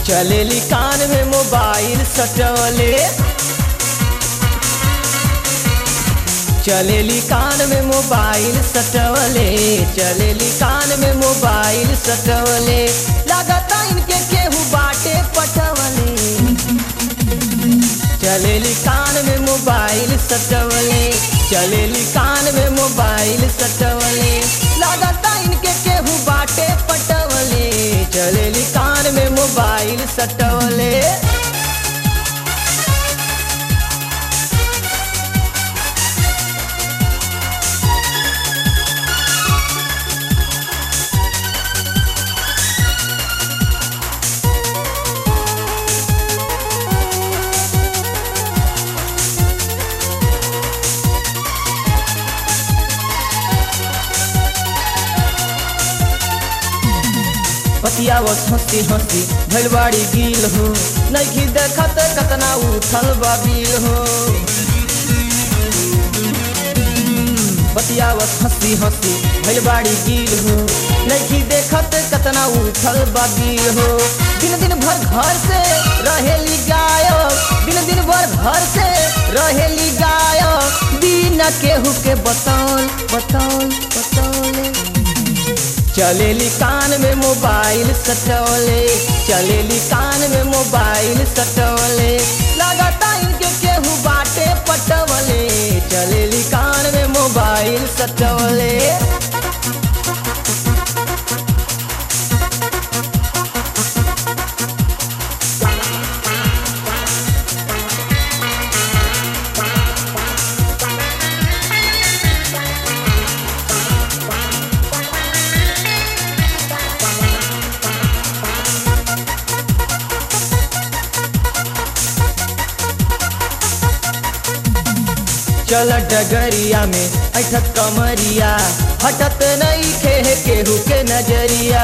चलेली कान में मोबाइल सटवले चलेली कान में मोबाइल सटवले चलेली कान में मोबाइल सटवले लागता इनके केहू बाटे पटवले चलेली कान में मोबाइल सटवले चलेली कान में मोबाइल सटवले लागता इनके केहू बाटे पटवले चलेली कान में मोबाइल सटवले पतियावत हंसी हंसी भैलवाड़ी गिल हो नहीं देखत कतना उठल बाबिल हो पतियावत हंसी हंसी भैलवाड़ी गिल हो नहीं देखत कतना उठल बाबिल हो दिन दिन भर घर से रहेली गायब दिन दिन भर घर से रहेली गायब बिना केहू के बतौल बतौल बतौल चलेली कान में मोबाइल सटवले चलेली कान में मोबाइल सटवले लगाता इनके केहू बाटे पटवले चलेली कान में मोबाइल सटवले चल डगरिया में ऐठत कमरिया हटत नहीं खे केहू के नजरिया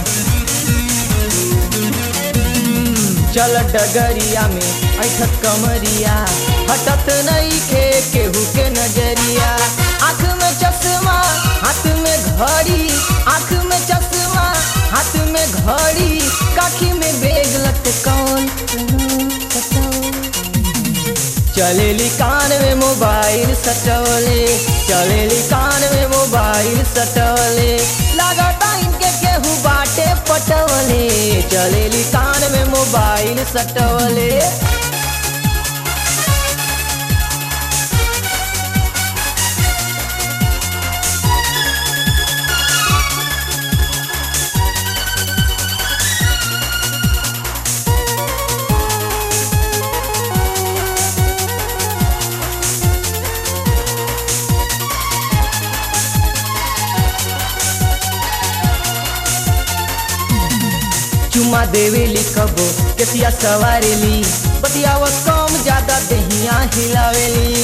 चल डगरिया में ऐठत कमरिया हटत नहीं खे केहू के नजरिया आँख में चश्मा हाथ में घड़ी आँख में चश्मा हाथ में घड़ी काखी में बेग लटकौन चलेली कान में मोबाइल सटवले चलेली कान में मोबाइल सटवले लागता इनके केहू बाटे पटवले चलेली कान में मोबाइल सटवले चुमा देवेली कबो केसिया सवारेली बतियाव कम ज्यादा देहिया हिलावेली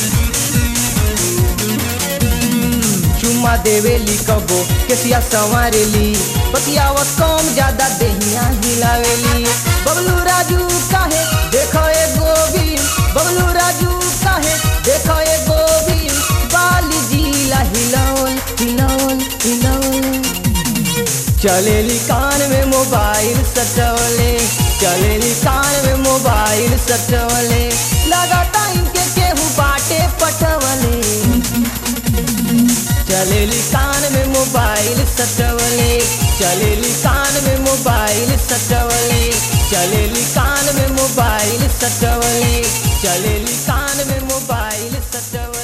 चुमा देवेली कबो केसिया सवारेली बतियाव कम ज्यादा देहिया हिलावेली बबलू राजू काहे देखो ए गोविंद बबलू राजू काहे देखो ए गोविंद बाली जिला हिलौल हिलौल हिलौल चलेली कान में मोबाइल सटवले चलेली कान में मोबाइल सटवले लगाता इनके केहू बाटे पटवले चलेली कान में मोबाइल सटवले चलेली कान में मोबाइल सटवले चलेली कान में मोबाइल सटवले चलेली कान में मोबाइल सटवले